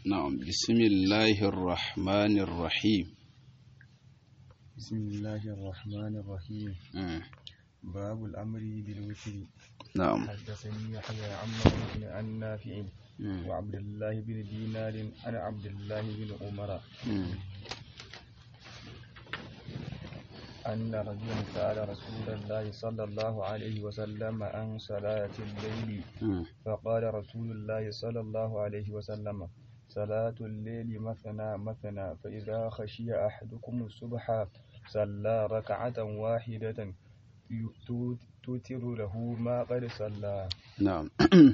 نعم بسم الله الرحمن الرحيم بسم الله الرحمن الرحيم مم. باب الأمر بالوتر نعم حدثني يحيى عن مالك عن نافع مم. وعبد الله بن دينار عن عبد الله بن عمر مم. أن رجلا سأل رسول الله صلى الله عليه وسلم عن صلاة الليل مم. فقال رسول الله صلى الله عليه وسلم صلاة الليل مثنى مثنى فإذا خشي أحدكم الصبح صلى ركعة واحدة يو- توتر له ما قد صلى نعم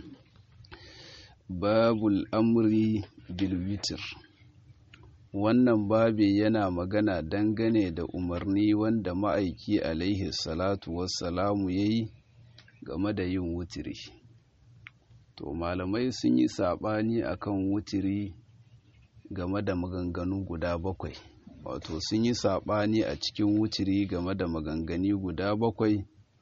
باب الأمر بالوتر wannan babi yana magana dangane da umarni wanda ma'aiki alaihi salatu wassalamu ya yi game da yin wutiri to malamai sun yi saɓani akan wutiri game da maganganu guda bakwai wato sun yi saɓani a cikin wutiri game da maganganu guda bakwai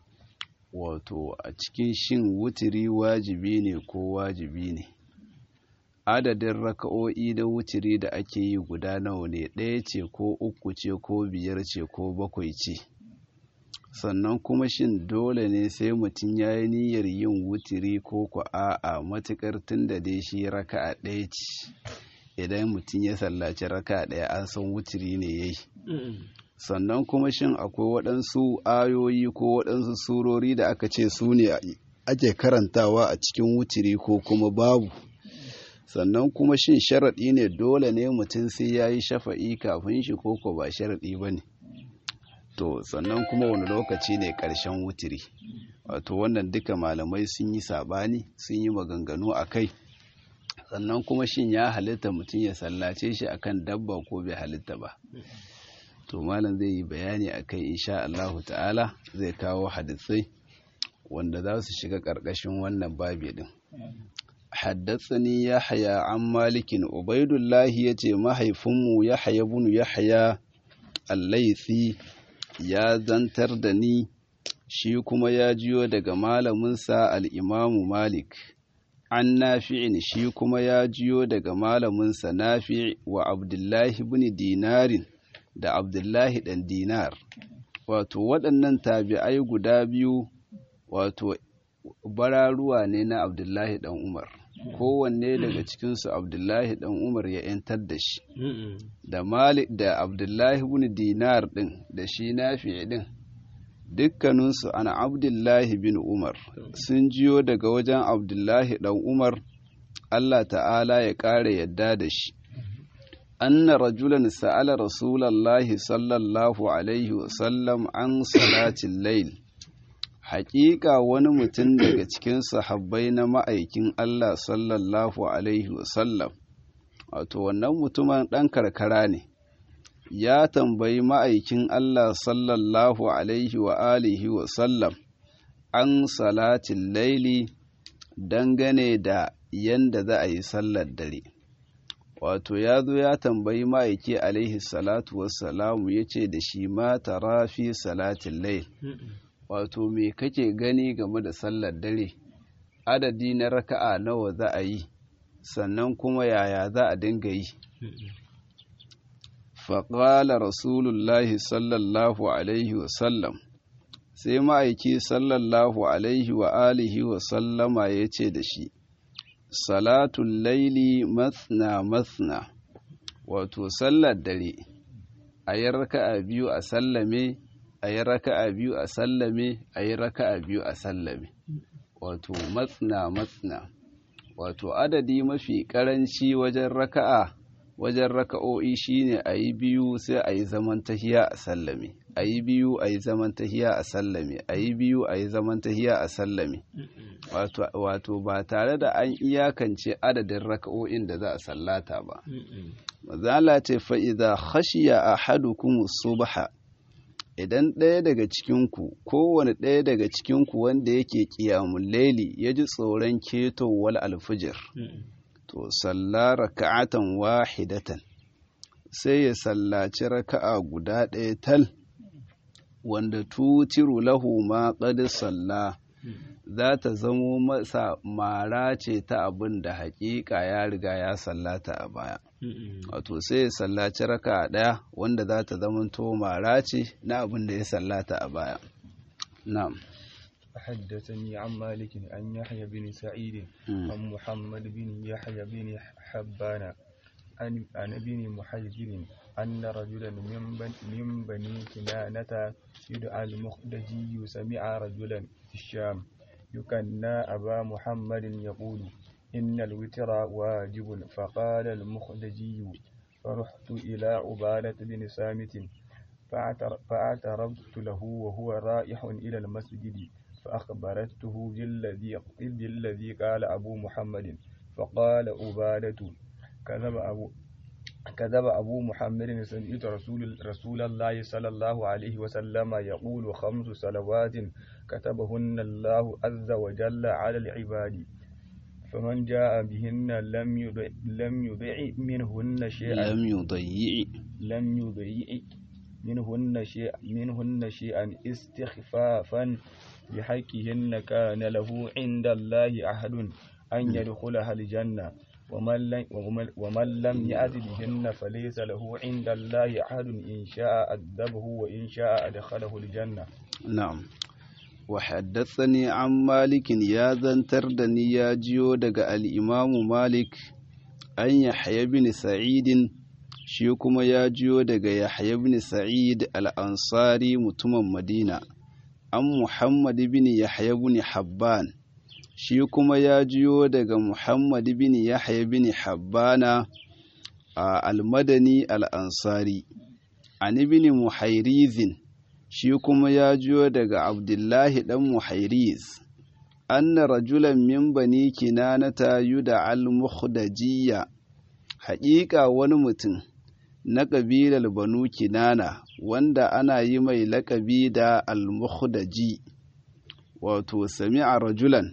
wato a cikin shin wutiri wajibi ne ko wajibi ne adadin raka'o'i da wutiri da ake yi guda nawa ne ɗaya ce ko uku ce ko biyar ce ko bakwai ce sannan kuma shin dole ne sai mutum ya yi niyyar yin wutiri ko ku a'a matuƙar tun da dai shi raka'a ɗaya ce idan mutum ya sallaci raka'a ɗaya an san wutiri ne ya yi sannan kuma shin akwai waɗansu ayoyi ko waɗansu surori da aka ce su ne ake karantawa a cikin wutiri ko kuma babu sannan kuma shin sharaɗi ne dole ne mutum sai ya yi shafa'i kafin shi ko ko ba sharaɗi ba ne to sannan kuma wani lokaci ne ƙarshen wutiri wato wannan duka malamai sun yi saɓani sun yi maganganu a kai sannan kuma shin ya halitta mutum ya sallace shi akan dabba ko bai halitta ba to malam zai yi bayani a kai insha Allahu ta'ala zai kawo hadisai wanda za su shiga ƙarƙashin wannan babi din haddatsani yahya an malikin ubaidullahi ya ce mahaifinmu yahya bunu yahya allaisi ya zantar da ni shi kuma ya jiyo daga malaminsa al'imamu malik an nafi'in shi kuma ya jiyo daga malaminsa nafi wa abdullahi bin dinarin da abdullahi ɗan dinar wato waɗannan tabi'ai guda biyu wato bararuwa ne na abdullahi ɗan umar kowanne daga cikinsu abdullahi ɗan umar ya 'yantar da shi da malik da abdullahi bin dinar ɗin da shi nafi ɗin dukkaninsu ana abdullahi bin umar sun jiyo daga wajen abdullahi ɗan umar allah ta'ala ya ƙara yadda da shi أن رجلا سأل رسول الله صلى الله عليه وسلم عن صلاة الليل حقيقة wani mutum daga cikin sahabbai na ma'aikin Allah sallallahu alaihi wasallam wato wannan mutumin ɗan karkara ne ya tambayi ma'aikin Allah sallallahu alaihi wa alihi wasallam an salatin laili dangane da yanda za a yi sallar dare wato ya zo ya tambayi ma'aiki alaihi salatu wassalamu ya ce da shi ma tara fi salatin lai wato me kake gani game da sallar dare adadi na raka'a nawa za a yi sannan kuma yaya za a dinga yi faƙala rasulullahi sallallahu alaihi wasallam sai ma'aiki sallallahu alaihi wa alihi wasallama ya ce da shi salatun laili mathna mathna wato sallar dare a yi raka'a biyu a sallame a yi raka'a biyu a sallame a yi raka'a biyu a sallame wato mathna mathna wato adadi mafi karanci wajen raka'a wajen raka'o'i shine a yi biyu sai a yi zaman tahiya a sallame a yi biyu a yi zaman tahiya a sallame a yi biyu a yi zaman tahiya a sallame wato ba tare da an iyakance adadin raka'o'in da za a sallata ba mazala ce fa'iza khashiya a hadukum subha idan ɗaya daga cikinku kowane ɗaya daga cikinku wanda yake ƙiyamun laili ya ji tsoron ketowar alfijir to salla raka'atan wahidatan sai ya sallaci raka'a guda ɗaya tal wanda tutiru lahu ma qad salla za ta zamo masa mara ce ta abin da haƙiƙa ya riga ya sallata a baya wato sai ya sallaci raka ɗaya wanda za ta zamanto mara ce na abin da ya sallata a baya na'am حدثني عن مالك عن يحيى بن سعيد عن محمد بن يحيى بن حبان عن عن ابن محيجر أن رجلا من بني, من بني كنانة يدعى المخدجي سمع رجلا في الشام يكنى أبا محمد يقول إن الوتر واجب فقال المخدجي فرحت إلى عبادة بن سامت فاعترضت له وهو رائح إلى المسجد فأخبرته بالذي بالذي قال أبو محمد فقال عبادة كذب أبو كذب أبو محمد سمعت رسول رسول الله صلى الله عليه وسلم يقول خمس صلوات كتبهن الله عز وجل على العباد فمن جاء بهن لم يضع لم يضع منهن شيئا لم يضيع لم يضيع منهن شيئا منهن شيئا استخفافا بحقهن كان له عند الله عهد أن يدخلها الجنة ومن لم, ومن لم يأت بهن فليس له عند الله عهد إن شاء أدبه وإن شاء أدخله الجنة نعم وحدثني عن مالك يا ذنتر دني يا جيو دق الإمام مالك أن يحيى بن سعيد shi kuma ya jiyo daga Yahya ibn Sa'id al-Ansari mutumin Madina an Muhammad ibn Yahya ibn Habban shi kuma ya jiyo daga Muhammad ibn Yahya ibn Habbana al-Madani al-Ansari an ibn Muhairizin shi kuma ya jiyo daga Abdullahi dan Muhairiz anna rajulan min bani kinanata yuda al-mukhdajiyya haƙiƙa wani mutum na ƙabilar banu kinana wanda ana yi mai laƙabi da al-mukhdaji wato sami'a rajulan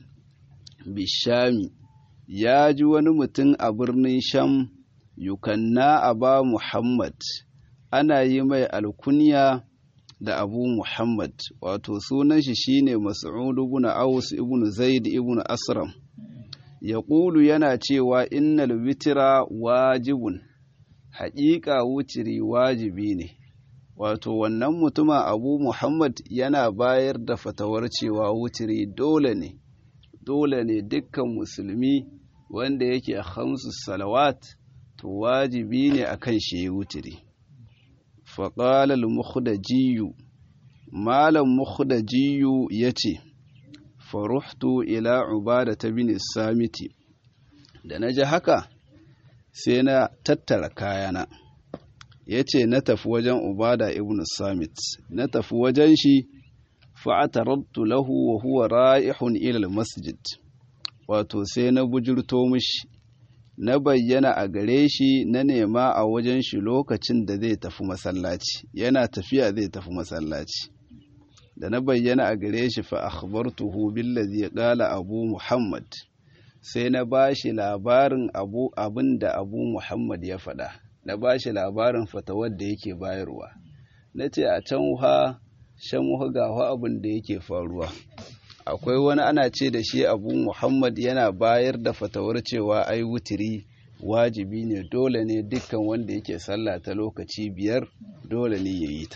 bishami ya ji wani mutum a birnin sham yukanna aba muhammad ana yi mai alkunya da abu muhammad wato sunan shi shine mas'ud ibn aus ibn zaid ibn asram ya yana cewa innal witira wajibun haƙiƙa wutiri wajibi ne wato wannan mutumin abu muhammad yana bayar da fatawar cewa wutiri dole ne dole ne dukkan musulmi wanda yake hamsu salawat to wajibi ne a kan shi wutiri faƙalar mukhdajiyu malam mukhdajiyu ya ce faruhtu ila ubada ta bin samiti da na ji haka sai na tattara kayana ya ce na tafi wajen ubada ibn samit na tafi wajen shi fa'atarabtu lahu wa huwa ra'ihun ilal masjid wato sai na bujurto mishi na bayyana a gare shi na nema a wajen shi lokacin da zai tafi masallaci yana tafiya zai tafi masallaci da na bayyana a gare shi fa akhbartuhu billazi qala abu muhammad sai na bashi labarin abu abin da abu muhammad ya faɗa na bashi labarin fatawar da yake bayarwa na ce a can ha shan ga abin da yake faruwa akwai wani ana ce da shi abu muhammad yana bayar da fatawar cewa ai wutiri wajibi ne dole ne dukkan wanda yake sallah ta lokaci biyar dole ne ya yi ta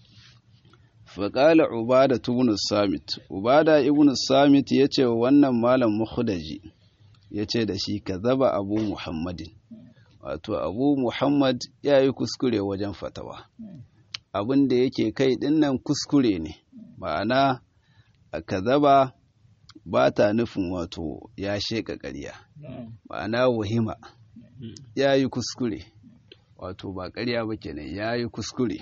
faƙala ubada ibn samit ubada ibn samit ya ce wa wannan malam mukhdaji ya ce da shi ka zaba abu muhammadin wato abu muhammad ya yi kuskure wajen fatawa abin da yake kai dinnan kuskure ne ma'ana ka zaba ba ta nufin wato ya sheƙa ƙarya ma'ana wahima ya yi kuskure wato ba ƙarya ba kenan ya yi kuskure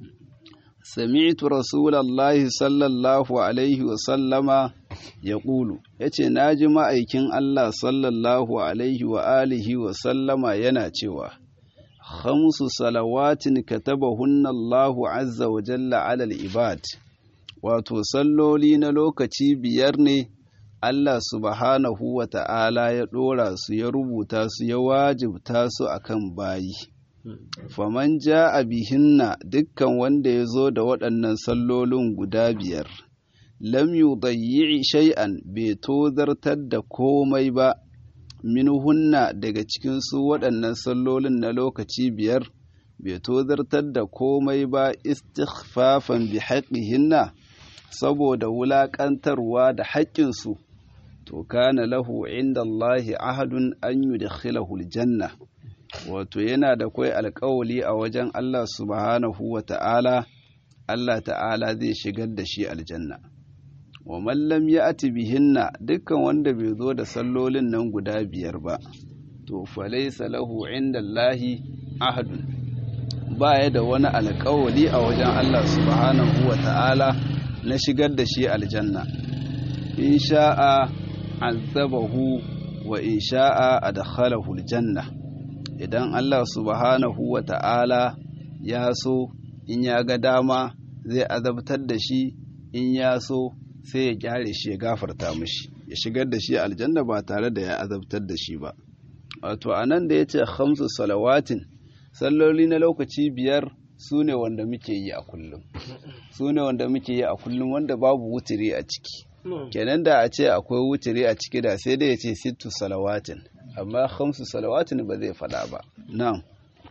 sami'tu rasulallahi sallallahu alaihi wasallama ya ƙulu ya ce na ji ma'aikin Allah sallallahu alaihi wa alihi wasallama yana cewa khamsu salawatin katabahunna Allahu azza wa jalla alal ibad wato salloli na lokaci biyar ne Allah subhanahu wa ta'ala ya ɗora su ya rubuta su ya wajibta su akan bayi faman ja a bihinna dukkan wanda ya zo da waɗannan sallolin guda biyar lam yudayyi shay'an bai tozartar da komai ba minhunna daga cikin su waɗannan sallolin na lokaci biyar bai tozartar da komai ba istighfafan bi haqqihinna saboda wulaƙantarwa da haƙƙinsu to kana lahu inda Allahi ahadun an yudkhilahu aljanna wato yana da kai alƙawali a wajen Allah subhanahu wa ta'ala Allah ta'ala zai shigar da shi aljanna wa man lam ya'ti bihinna dukkan wanda bai zo da sallolin nan guda biyar ba to falaysa lahu inda Allahi ahadun baya da wani alƙawali a wajen Allah subhanahu wa ta'ala na shigar da shi aljanna in sha'a azabahu wa in sha'a adkhalahu aljanna idan Allah subhanahu wa ta'ala ya so in ya ga dama zai azabtar da shi in ya so sai ya kyare shi ya gafarta mishi ya shigar da shi aljanna ba tare da ya azabtar da shi ba wato anan da yace khamsu salawatin salloli na lokaci biyar su ne wanda muke yi a kullum su ne wanda muke yi a kullum wanda babu wutiri a ciki kenan da a ce akwai wutiri a ciki da sai dai ya ce sittu salawatin amma khamsu salawatin ba zai fada ba na'am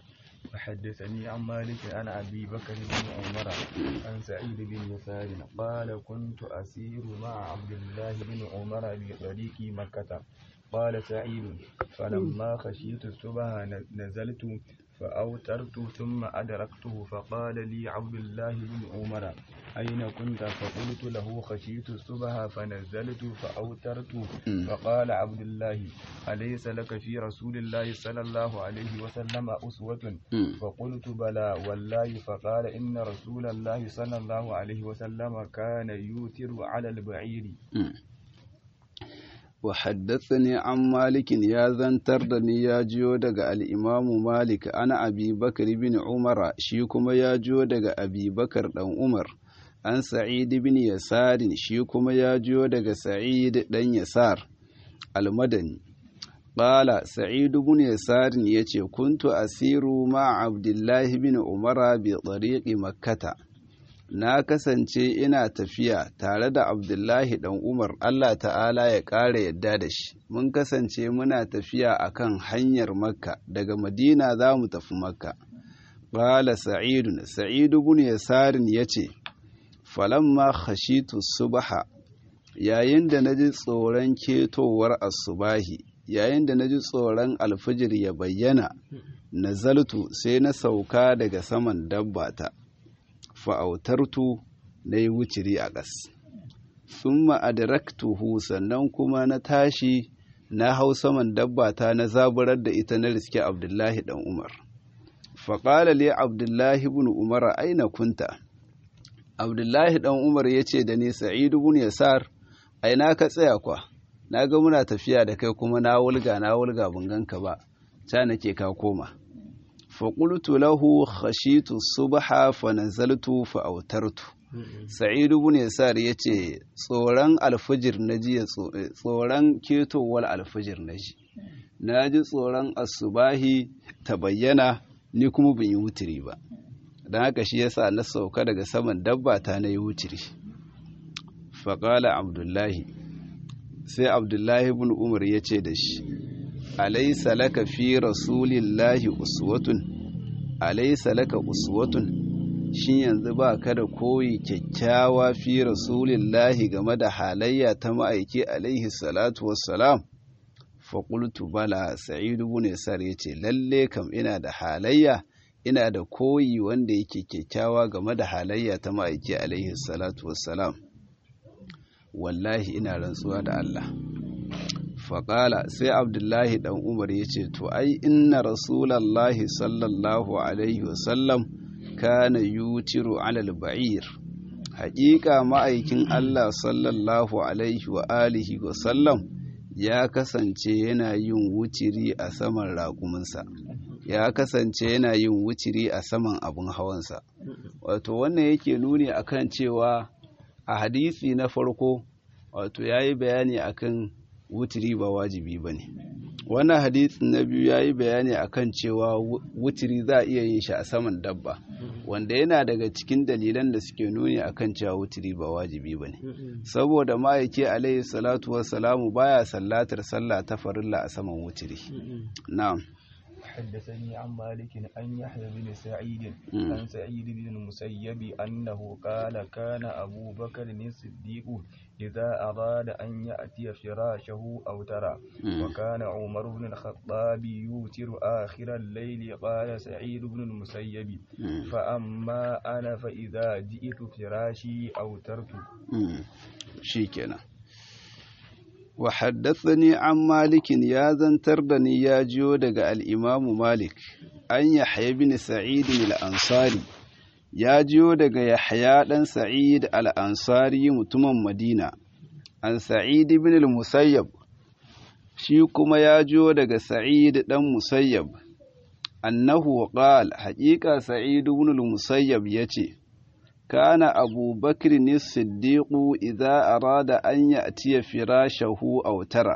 وحدثني عن مالك عن أبي بكر بن عمر عن سعيد بن يسار قال كنت أسير مع عبد الله بن عمر بطريق مكة قال سعيد فلما خشيت الصبح نزلت فأوترت ثم أدركته فقال لي عبد الله بن عمر أين كنت فقلت له خشيت الصبح فنزلت فأوترت فقال عبد الله أليس لك في رسول الله صلى الله عليه وسلم أسوة فقلت بلى والله فقال إن رسول الله صلى الله عليه وسلم كان يوتر على البعير وحدثني عن مالك يا زنتر دني يا جيو دغ الامام مالك انا ابي بكر بن عمر شي kuma ya jiyo daga abi bakar dan umar an sa'id bin yasar shi kuma ya jiyo daga sa'id dan yasar almadani qala sa'id bin yasar yace kuntu asiru ma abdullahi bin umara bi tariqi makkata na kasance ina tafiya tare da abdullahi dan umar allah ta'ala ya ƙara yadda da shi mun kasance muna tafiya akan hanyar makka daga madina za mu tafi makka ƙala sa'idun sa'idu bin yasarin ya ce falamma khashitu subaha yayin da na ji tsoron ketowar asubahi yayin da na ji tsoron alfijir ya bayyana nazaltu sai na sauka daga saman dabbata fa'autartu na yi wuciri a ƙas. Sun ma'adaraktuhu sannan kuma na tashi na hau saman dabbata na zaburar da ita na riske Abdullahi ɗan Umar. Faƙala le Abdullahi bin Umar aina kunta. Abdullahi ɗan Umar ya ce da ni Sa'idu bin Yasar, aina ka tsaya kwa, na ga muna tafiya da kai kuma na wulga na wulga ban ganka ba, ca nake ka koma. faƙultu lahu khashitu subha fa nazaltu fa autartu sa'id ibn yasar yace tsoron alfijir naji tsoron ketowar alfijir naji naji tsoron asubahi ta bayyana ni kuma ban yi wutiri ba don haka shi yasa na sauka daga saman dabba ta na yi wutiri faƙala abdullahi sai abdullahi ibn umar ya ce da shi alaisa laka fi rasulillahi uswatun alaisa laka uswatun shin yanzu ba ka da koyi kyakkyawa fi rasulillahi game da halayya ta ma'aiki alaihi salatu wassalam faƙultu bala sa'idu bin sar ya ce lalle kam ina da halayya ina da koyi wanda yake kyakkyawa game da halayya ta ma'aiki alaihi salatu wassalam wallahi ina rantsuwa da Allah faƙala sai abdullahi ɗan umar ya ce to ai inna rasulallahi sallallahu alaihi wasallam kana yutiru alal ba'ir haƙiƙa ma'aikin Allah sallallahu alaihi wa alihi wasallam ya kasance yana yin wuciri a saman raƙuminsa ya kasance yana yin wuciri a saman abin hawansa wato wannan yake nuni akan cewa a hadisi na farko wato ya yi bayani akan wutiri ba wajibi ba ne wannan hadisin na biyu ya yi bayani akan cewa wutiri za a iya yin shi a saman dabba wanda yana daga cikin dalilan da suke nuni akan cewa wutiri ba wajibi ba ne saboda ma'aiki alaihi salatu wassalamu baya sallatar sallah ta farilla a saman wutiri na'am حدثني عن مالك أن يحيى بن سعيد عن سعيد بن المسيب أنه قال كان أبو بكر الصديق إذا أراد أن يأتي فراشه أو ترى وكان عمر بن الخطاب يوتر آخر الليل قال سعيد بن المسيب فأما أنا فإذا جئت فراشي أوترت شيكنا وحدثني عن مالك يا زنتر دني يا جيو دغ الإمام مالك أن يحيى بن سعيد الأنصاري ya jiyo daga Yahya ɗan Sa'id al'ansari mutumin Madina, an Sa'id ibn al-Musayyab, shi kuma ya jiyo daga Sa'id ɗan Musayyab, annahu qal haƙiƙa Sa'id ibn al-Musayyab ya ce, Kana Abu Bakr ni Siddiqu idza arada an ya'tiya firashahu aw tara.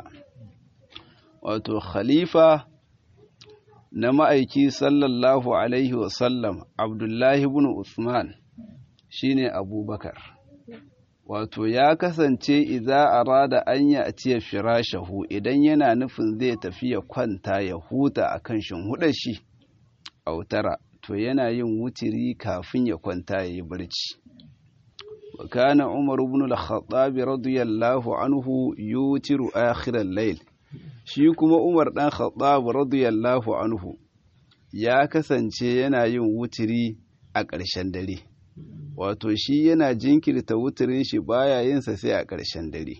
Wato Khalifa na ma'aiki sallallahu Alaihi wasallam Abdullahi bin Usman shi ne Abubakar. Wato ya kasance idza arada an ya ciye firashahu idan yana nufin zai tafi ya kwanta ya huta a kan shinhuɗar shi, autara, to yana yin wutiri kafin ya kwanta ya yi barci. وكان عمر بن الخطاب رضي الله عنه يوتر آخر الليل shi kuma Umar ɗan Khattab radiyallahu anhu ya kasance yana yin wutiri a ƙarshen dare wato shi yana jinkirta wutirin shi baya yin sa sai a ƙarshen dare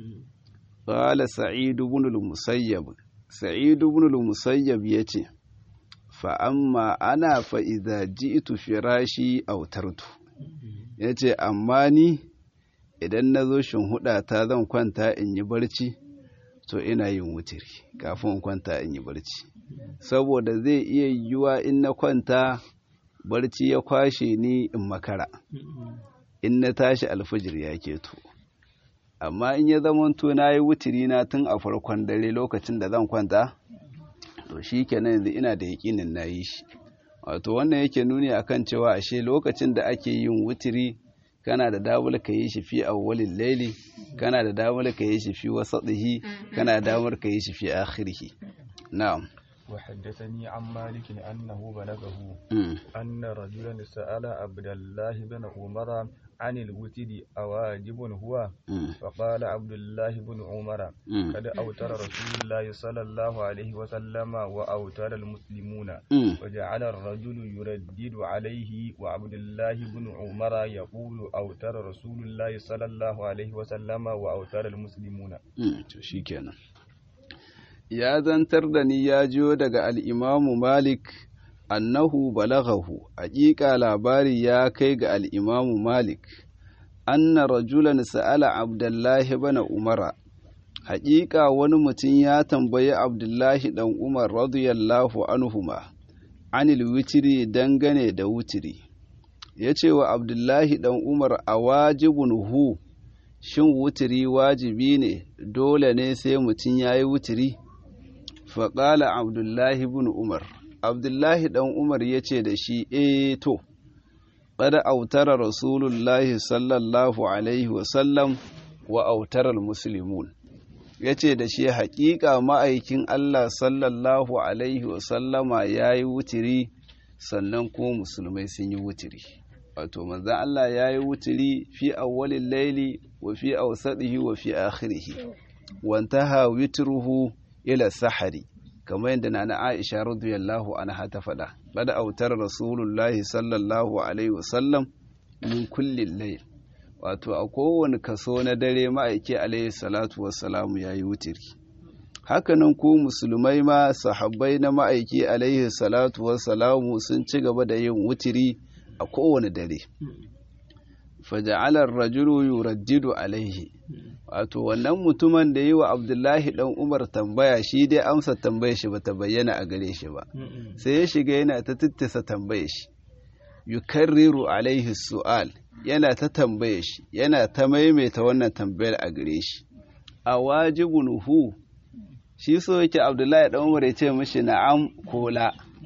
qala sa'id ibn al-musayyab sa'id ibn al-musayyab yace fa amma ana fa idza ji'tu firashi autartu yace amma ni idan nazo shin huda ta zan kwanta in yi barci to ina yin wutiri kafin in kwanta in yi barci saboda zai iya yiwuwa in na kwanta barci ya kwashe ni in makara in na tashi alfajir ya keto amma in ya zamanto na yi wutiri na tun a farkon dare lokacin da zan kwanta to shi kenan yanzu ina da yaƙinin na yi shi wato wannan yake nuni akan cewa ashe lokacin da ake yin wutiri kana da damar ka yi shi fi awwalin laili kana da damar ka yi shi fi wasatihi kana da damar ka yi shi fi akhirihi na'am وحدثني عن مالك أنه بلغه أن رجلا سأل عبد الله بن عمر عن الوتر أواجب هو فقال عبد الله بن عمر قد أوتر رسول الله صلى الله عليه وسلم وأوتر المسلمون وجعل الرجل يردد عليه وعبد الله بن عمر يقول أوتر رسول الله صلى الله عليه وسلم وأوتر المسلمون شكرا ya zantar da ni ya jiyo daga al'imamu Malik annahu balaghahu haƙiƙa labari ya kai ga al'imamu Malik anna rajulan sa'ala Abdullahi bana Umara haƙiƙa wani mutum ya tambayi Abdullahi ɗan Umar radiyallahu anhuma anil witiri dangane da wutiri ya ce wa Abdullahi ɗan Umar a wajibun hu shin wutiri wajibi ne dole ne sai mutum ya yi wutiri faƙala abdullahi bin umar abdullahi ɗan umar ya ce da shi e to ƙada autara rasulullahi sallallahu alaihi wasallam wa autarar musulmun ya ce da shi haƙiƙa ma'aikin allah sallallahu alaihi wasallama ya yi wutiri sannan kuma musulmai sun yi wutiri wato manzan allah ya yi wutiri fi awwalin laili wa fi ausadihi wa fi akhirihi wantaha witruhu ila sahari kamar yadda na Aisha radiyallahu anha ta faɗa bada autar rasulullahi sallallahu alaihi wasallam min kullin layl wato a kowane kaso na dare ma'aiki alaihi salatu wassalamu yayi wutiri hakanan ku musulmai ma sahabbai na ma'aiki alaihi salatu wassalamu sun ci gaba da yin wutiri a kowane dare faja'alar rajulu yuraddidu alaihi wato wannan mutumin da yi wa abdullahi dan umar tambaya shi dai amsa tambaya shi bata bayyana a gare shi ba sai ya shiga yana ta tittisa tambaya shi yukarriru alaihi su'al yana ta tambaya shi yana ta maimaita wannan tambayar a gare shi a wajibun hu shi so yake abdullahi dan umar ya ce mishi na'am ko la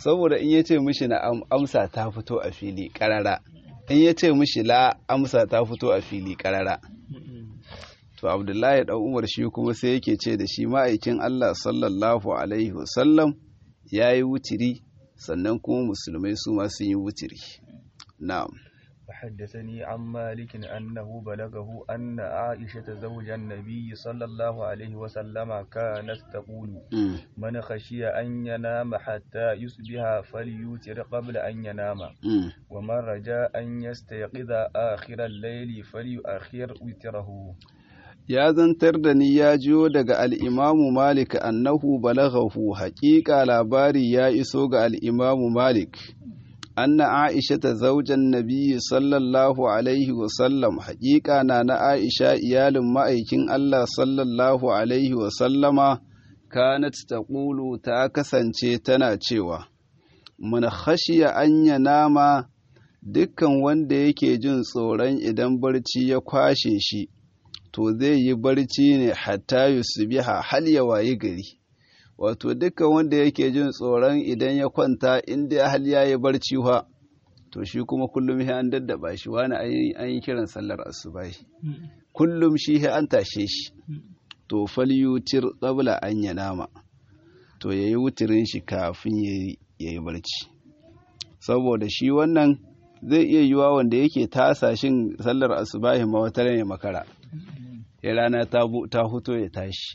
saboda in ya ce mishi na amsa ta fito a fili karara in ya ce mishi la amsa ta fito a fili karara to abdullahi dan umar shi kuma sai yake ce da shi ma'aikin allah sallallahu alaihi wasallam ya yi wutiri sannan kuma musulmai su ma sun yi wutiri na'am وحدثني عن مالك أنه بلغه أن عائشة زوج النبي صلى الله عليه وسلم كانت تقول من خشي أن ينام حتى يصبح فليوتر قبل أن ينام ومن رجاء أن يستيقظ آخر الليل فليؤخر وتره ya zantar da ni ya jiyo daga al'imamu Malik annahu balaghahu haƙiƙa labari ya iso ga al'imamu Malik. Anna Aisha ta zaujan Nabi sallallahu Alaihi wasallam haƙiƙa na na Aisha iyalin ma'aikin Allah sallallahu Alaihi wasallama kanat ta ƙulu ta kasance tana cewa, Mana khashiya anya nama dukkan wanda yake jin tsoron idan barci ya kwashe shi. to zai yi barci ne hatta yusbiha hal ya wayi gari wato dukkan wanda yake jin tsoron idan ya kwanta inda hal ya yi barci fa to shi kuma kullum sai an daddaba shi wani an yi kiran sallar asubahi kullum shi sai an tashe shi to falyutir qabla an yanama to yayi wutirin shi kafin yayi yayi barci saboda shi wannan zai iya yiwa wanda yake tasa shin sallar asubahi ma wata ne makara ya rana ta huto ya tashi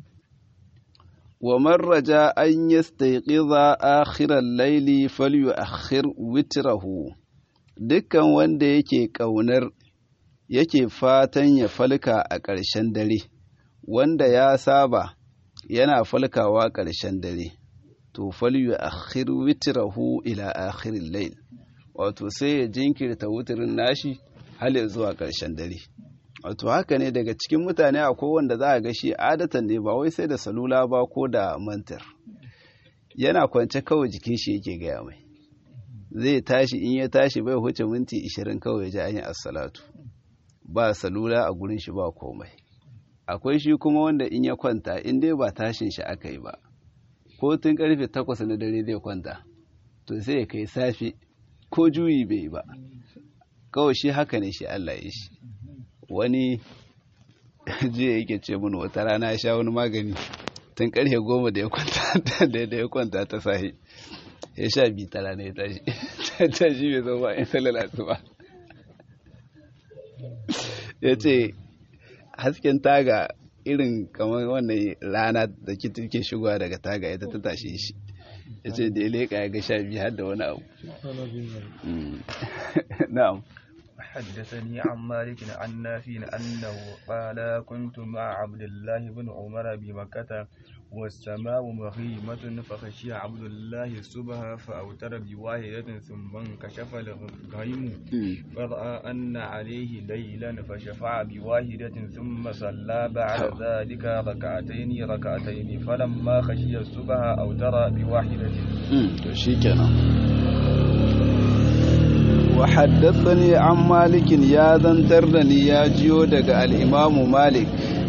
wa marraja an yastayqiza akhiral layli falyu'akhir witrahu dukkan wanda yake kaunar yake fatan ya falka a ƙarshen dare wanda ya saba yana falkawa ƙarshen dare to falyu'akhir witrahu ila akhiril layl wato sai ya jinkirta wutirin nashi har zuwa ƙarshen dare wato haka ne daga cikin mutane akwai wanda za a ga shi adatan ne ba wai sai da salula ba ko da mantar yana kwance kawai jikin shi yake gaya mai zai tashi in ya tashi bai huce minti ishirin kawai ji an yi assalatu ba salula a gurin shi ba komai akwai shi kuma wanda in ya kwanta in dai ba tashin shi aka yi ba ko tun karfe takwas na dare zai kwanta to sai ya kai safe ko juyi bai ba kawai shi haka ne shi Allah ya shi wani jiya yake ce mun wata rana ya sha wani magani tun karfe goma da ya kwanta da ya kwanta ta sahi ya sha bi ta rana ya tashi tashi bai zo ba in salalatu ba ya ce hasken taga irin kamar wannan rana da ke shigowa daga taga ita ta tashe shi ya ce da ya leƙa ya ga sha biyu har da wani abu na'am حدثني عن مالك عن نافع أنه قال كنت مع عبد الله بن عمر بمكة والسماء مغيمة فخشي عبد الله الصبح فأوتر بواحدة ثم انكشف الغيم فرأى أن عليه ليلا فشفع بواحدة ثم صلى بعد ذلك ركعتين ركعتين فلما خشي الصبح أوتر بواحدة شكرا وحدثني عن مالك يا ذنترني يا جيو دغ الامام مالك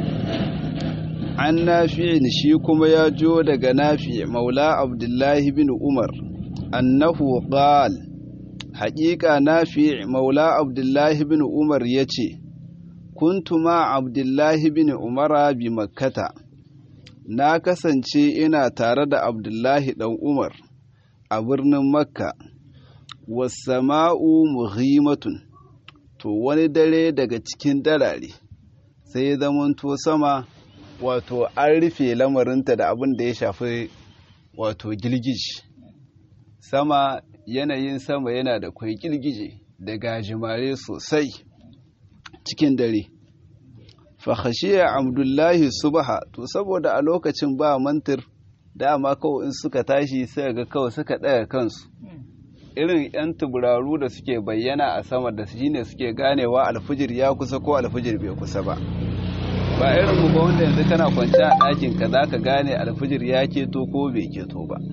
عن نافع شي كما يا جيو دغ نافع مولى عبد الله بن عمر انه قال حقيقه نافع مولى عبد الله بن عمر yace كنت مع عبد الله بن عمر بمكة na kasance ina tare da Abdullahi ɗan Umar a birnin Makka wasama'u muhimmatun to wani dare daga cikin darare sai ya zamanto sama wato an rufe lamarinta da abin da ya shafi wato girgiji sama yanayin sama yana da kwai girgije da gajimare sosai cikin dare fahashiya abdullahi subaha to saboda a lokacin ba mantir dama kawai in suka tashi sai ga kawai suka ɗaga kansu irin 'yan tuburaru da suke bayyana a sama da shi ne suke ganewa alfijir ya kusa ko alfijir bai kusa ba ba irin mu ba wanda yanzu kana kwanci a ɗakin ka za ka gane alfijir ya keto ko bai keto ba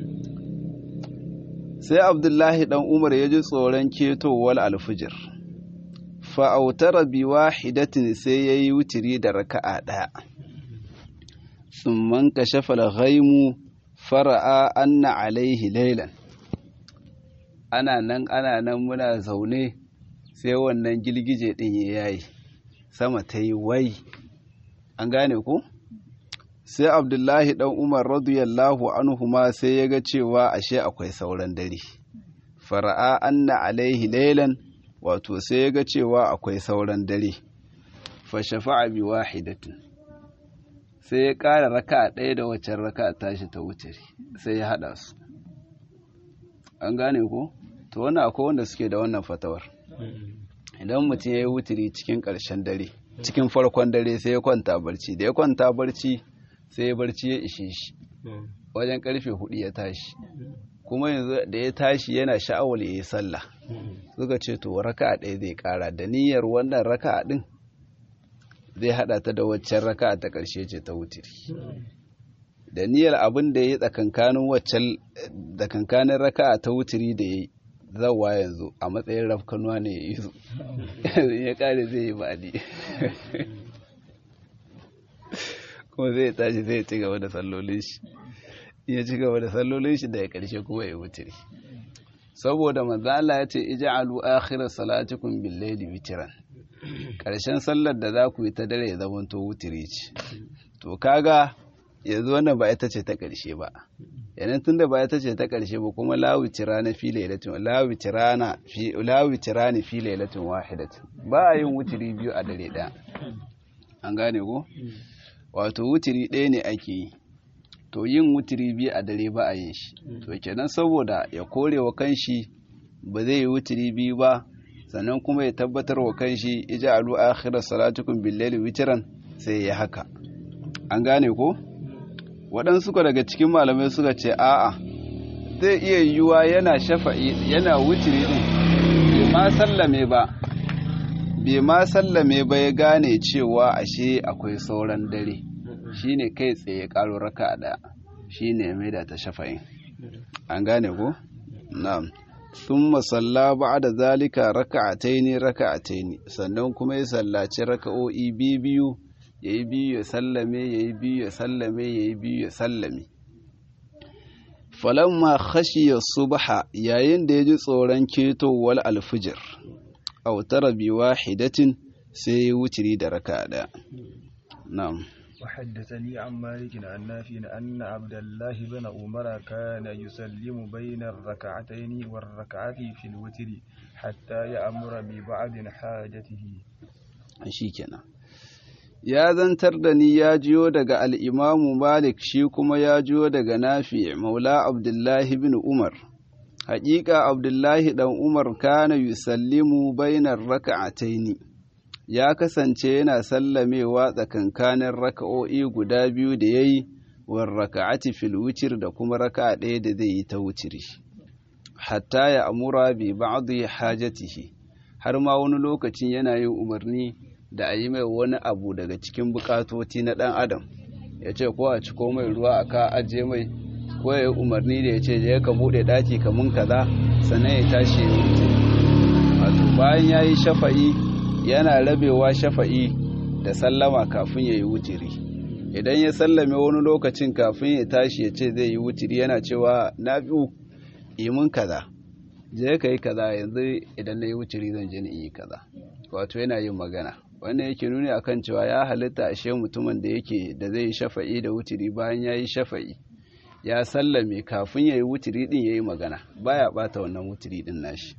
sai abdullahi dan umar ya ji tsoron ketowar alfijir fa'autara bi wahidatin sai ya yi wutiri da raka'a ɗaya tsumman kashafa ghaimu fara'a anna alaihi lailan ana nan ana nan muna zaune sai wannan girgije ɗin ya yayi sama ta yi wai an gane ku sai abdullahi ɗan umar radiyallahu anhu ma sai ya ga cewa ashe akwai sauran dare fara'a anna alaihi lailan wato sai ya ga cewa akwai sauran dare fa shafa'a bi wahidatin sai ya ƙara raka ɗaya da waccan raka tashi ta wuce sai ya haɗa su an gane ko to wannan akwai wanda suke da wannan fatawar idan mutum ya yi wuturi cikin ƙarshen dare cikin farkon dare sai ya kwanta barci da ya kwanta barci sai ya barci ya ishe shi wajen karfe hudu ya tashi kuma yanzu da ya tashi yana sha'awar ya yi sallah suka ce to raka ɗaya zai ƙara da niyyar wannan raka ɗin zai haɗa ta da waccan raka ta ƙarshe ce ta wuturi da niyyar abin da ya yi tsakankanin waccan tsakankanin raka ta wuturi da ya yi zawa yanzu a matsayin rafkanuwa ne ya yi su ya kare zai yi baɗi kuma zai tashi zai ci gaba da sallolin shi ya ci gaba da sallolin shi da ya karshe kuma ya wutiri saboda manzala ya ce ija'alu akhir salatikum bil layli witran karshen sallar da za ku yi ta dare ya zama to wutiri ce to kaga yanzu wannan ba ita ce ta karshe ba yanan tunda ba ita ce ta karshe ba kuma lawici rana fi lailatin lawici rana fi lawici rani fi lailatin wahidatin ba a yin wutiri biyu a dare ɗaya an gane ko wato wutiri ɗaya ne ake yi to yin wutiri biyu a dare ba a yin shi to kenan saboda ya kore wa kanshi ba zai yi wutiri biyu ba sannan kuma ya tabbatar wa kanshi ija'alu akhirar salatukum bil-laili witran sai ya haka an gane ko waɗansu ka daga cikin malamai suka ce a'a zai iya yiwuwa yana shafa'i yana wutiri din bai ma sallame ba bai ma sallame ba ya gane cewa ashe akwai sauran dare shine kai tsaye karo raka ɗaya shine mai da ta shafa'in an gane ko na'am thumma salla ba'da zalika raka'ataini raka'ataini sannan kuma ya sallaci raka'o'i biyu biyu yayi biyu ya sallame yayi biyu ya sallame yayi biyu ya sallame falamma khashiya subha yayin da ya ji tsoron ketowar alfijir autara bi wahidatin sai ya wutiri da raka daya na'am وحدثني عن مالك عن نافع أن عبد الله بن عمر كان يسلم بين الركعتين والركعة في الوتر حتى يأمر ببعض حاجته shikenan ya zantar da ni ya jiyo daga al'imamu malik shi kuma ya jiyo daga nafi maula abdullahi bin umar haƙiƙa abdullahi ɗan umar kana yusallimu bainar raka'ataini ya kasance yana sallamewa tsakankanin raka'o'i guda biyu da ya yi war raka'ati fil wucir da kuma raka'a ɗaya da zai yi ta wuciri hatta ya amura bi ba'dhi hajatihi har ma wani lokacin yana yin umarni da a yi mai wani abu daga cikin bukatoci na ɗan adam ya ce ko a ciko mai ruwa a ka ajiye mai ko ya yi umarni da ya ce je ka buɗe ɗaki kamun kaza sannan ya tashi ya wuce wato bayan ya yi shafa'i yana rabewa shafa'i da sallama kafin ya yi wutiri idan ya sallame wani lokacin kafin ya tashi ya ce zai yi wutiri yana cewa na biyu imin kaza je ka yi kaza yanzu idan na yi wutiri zan je ni yi kaza wato yana yin magana wannan yake nuni akan cewa ya halitta ashe mutumin da yake da zai yi shafa'i da wutiri bayan ya yi shafa'i ya sallame kafin ya yi wutiri din ya yi magana baya bata wannan wutiri din nashi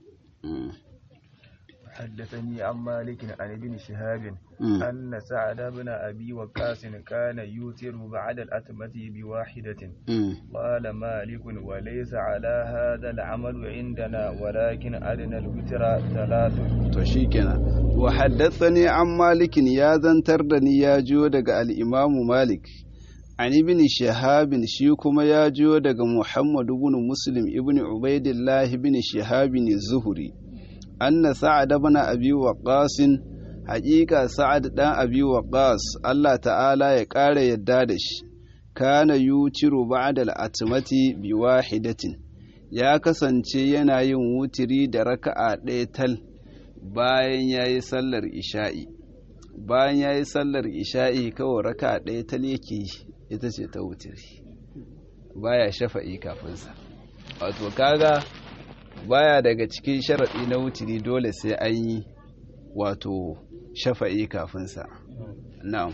حدثني عن مالك عن ابن شهاب أن سعد بن أبي وقاص كان يوتر بعد الأتمة بواحدة قال مالك وليس على هذا العمل عندنا ولكن أدنى الوتر ثلاث تشيكنا وحدثني عن مالك يا زنتردني يا جودك الإمام مالك عن ابن شهاب شيكما يا جودك محمد بن مسلم ابن عبيد الله بن شهاب الزهري anna sa'ad ibn abi waqas haqiqa sa'ad dan abi waqas Allah ta'ala ya ƙara yadda da shi kana yutiru ba'da al-atmati bi wahidatin ya kasance yana yin wutiri da raka'a ɗaya tal bayan yayi sallar isha'i bayan yayi sallar isha'i kawai raka'a ɗaya tal yake ita ce ta wutiri baya shafa'i kafinsa wato kaga baya daga cikin sharaɗi na wutiri dole sai an yi wato shafa'i kafinsa na'am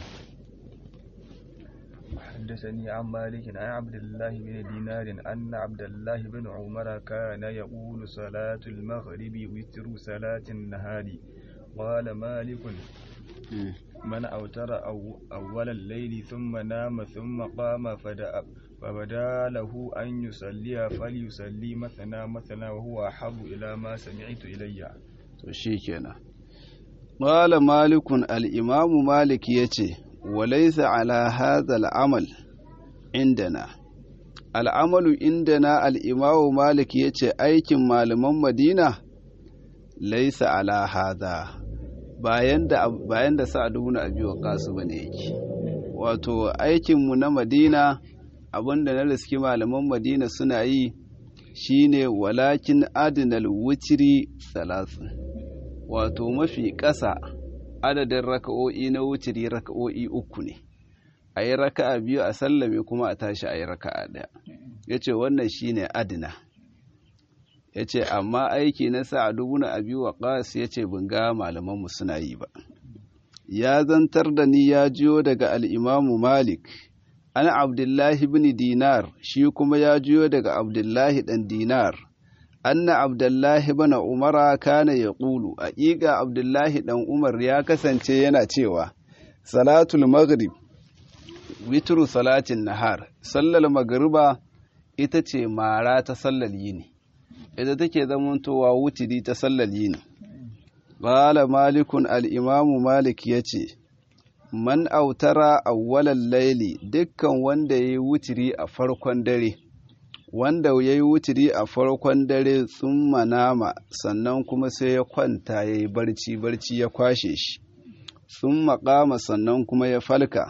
حدثني عن مالك عن عبد الله بن دينار أن عبد الله بن عمر كان يقول صلاة المغرب وتر صلاة النهار قال مالك من أوتر أو أول الليل ثم نام ثم قام فدأ فبدا له أن يصلي فليصلي مثنى مثنى وهو أحب إلى ما سمعت إلي شيكنا قال مالك الإمام مالك يتي وليس على هذا العمل عندنا العمل عندنا الإمام مالك يتي أيكم malaman Madina laisa ala hada bayan da bayan da Sa'ad ibn Abi Waqqas bane yake wato aikin mu na Madina abinda na riski malaman Madina suna yi shine walakin adnal wutri salasin wato mafi ƙasa adadin raka'o'i na wutiri raka'o'i uku ne a yi raka'a biyu a sallame kuma a tashi a yi raka'a ɗaya ya ce wannan shi ne adina ya ce amma aiki na sa a dubu na abi wa ƙas ya ce ga malamanmu suna yi ba ya zantar da ni ya jiyo daga al'imamu malik an abdullahi bin dinar shi kuma ya jiyo daga abdullahi ɗan dinar anna abdullahi bana umara kana ya ƙulu a ƙiga abdullahi ɗan umar ya kasance yana cewa salatul maghrib witru salatin nahar sallar magriba ita ce mara ta sallar yini ita take zamantowa wutiri ta sallar yini qala malikun al-imamu malik yace man autara awwalal laili dukkan wanda yayi wutiri a farkon dare wanda ya yi wuturi a farkon dare sun manama sannan kuma sai ya kwanta ya yi barci barci ya kwashe shi sun makama sannan kuma ya falka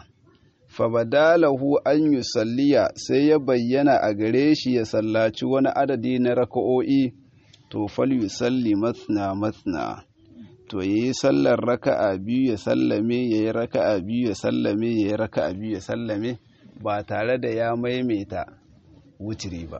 fabadalahu an yi salliya sai ya bayyana a gare shi ya sallaci wani adadi na raka'o'i to fal yi salli matsina matsina to ya yi sallar raka'a biyu ya sallame ya yi raka'a biyu ya sallame ya yi raka'a biyu ya sallame ba tare da ya maimaita wutiri ba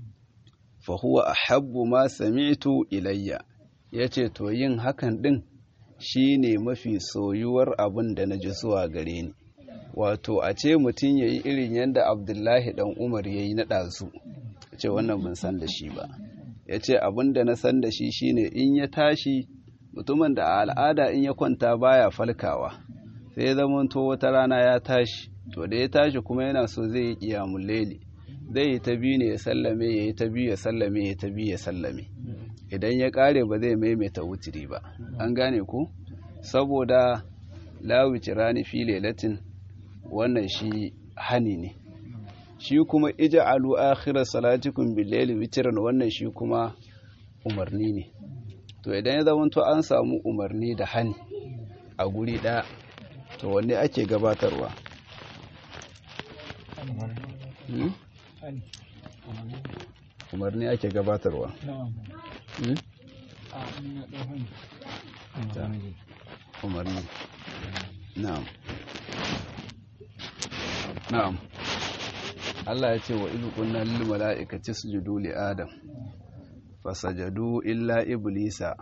fa huwa ahabbu ma sami'tu ilayya yace to yin hakan din shine mafi soyuwar abin da naji zuwa gare ni wato a ce mutum yayi irin yanda Abdullahi dan Umar yayi na dazu ce wannan ban san da shi ba yace abin da na san da shi shine in ya tashi mutumin da a al'ada in ya kwanta baya falkawa sai ya zamanto wata rana ya tashi to da ya tashi kuma yana so zai yi qiyamul layli zai yi ta biyu ne ya sallame ya yi ta biyu ya sallame ya ta biyu ya sallame idan ya kare ba zai maimaita wutiri ba an gane ku saboda lawici rani fi lailatin wannan shi hani ne shi kuma ija alu akhirar salatikum billaili witiran wannan shi kuma umarni ne to idan ya zama to an samu umarni da hani a guri ɗaya to wanne ake gabatarwa umarni ake gabatarwa umarni na'am na'am Allah ya ce wa izu kunna lil mala'ikati sujudu li adam fasajadu illa iblisa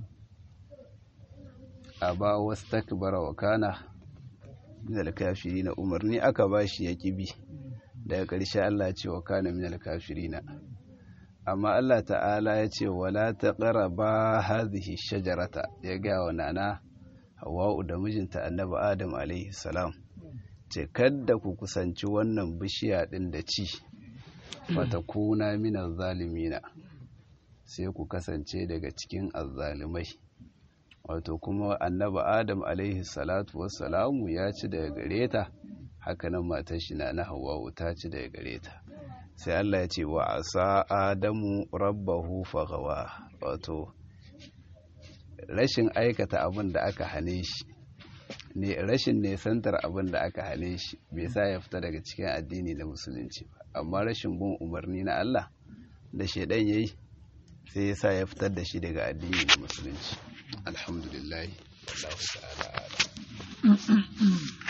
aba wastakbara wa kana min al-kafirin umarni aka bashi ya kibi daga ƙarshe Allah ya ce wa kana min al-kafirin amma Allah ta'ala ya ce wala taqraba hadhihi shajarata ya ga wa nana Hawwa'u da mijinta Annabi Adam alaihi salam ce kadda ku kusanci wannan bishiya din da ci fatakuna min zalimina sai ku kasance daga cikin azzalimai wato kuma Annabi Adam alaihi salatu wassalamu ya ci daga gare ta hakanan matar shi na na Hawwa'u ta ci daga gare ta sai Allah ya ce wa asa adamu rabbahu fagawa wato rashin aikata abin da aka hane shi ne rashin nesantar abin da aka hane shi bai sa ya fita daga cikin addini na musulunci ba amma rashin bin umarni na Allah da shaidan yayi sai ya sa ya fitar da shi daga addini na musulunci alhamdulillah Allah ta'ala